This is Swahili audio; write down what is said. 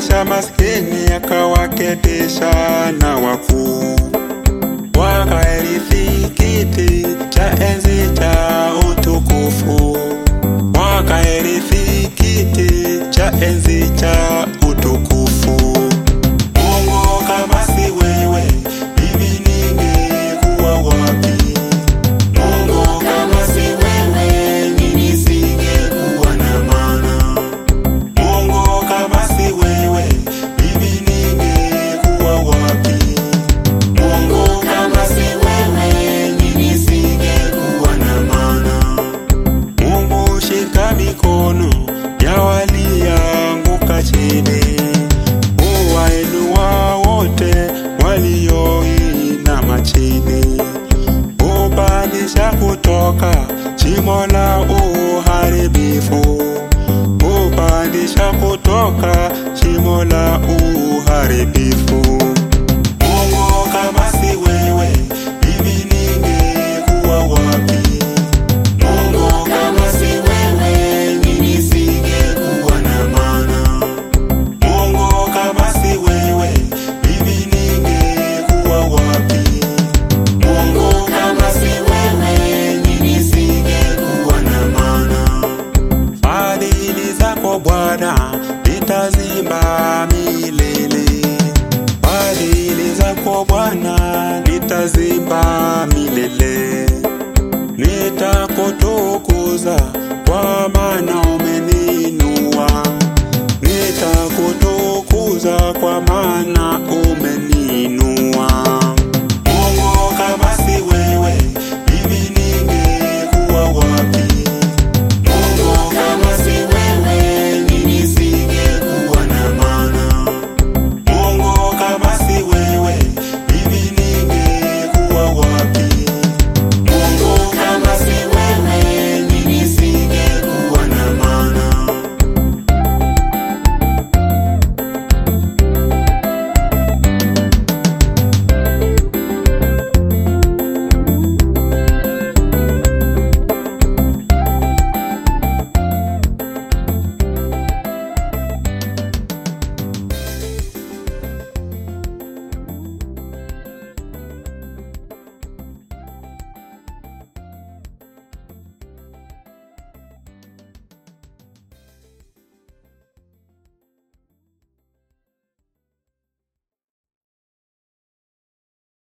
Aliwakalisha maskini akawaketisha na wakuu, wakairithi kiti cha enzi cha utukufu, wakairithi kiti cha enzi cha utukufu. Mungu kama si wewe, mimi ningekuwa wapi? Mungu kama si wewe, mimi singekuwa na maana. Mungu kama si wewe, mimi ningekuwa wapi? Mungu kama si wewe, mimi singekuwa na maana. Mungu shika mikono ya walianguka chini, uwainua wote walioinama chini, upandisha kutoka shimo la uharibifu, upandisha kutoka shimo la uharibifu. Mungu kama si wewe, mimi ningekuwa wapi? Mungu kama si wewe, mimi singekuwa na maana. Mungu kama si wewe, mimi ningekuwa wapi? Mungu kama si wewe, mimi singekuwa na maana. Fadhili zako Bwana nitazimba milele, fadhili zako Bwana nitazimba milele. Nitakutukuza kwa maana umeninua, nitakutukuza kwa maana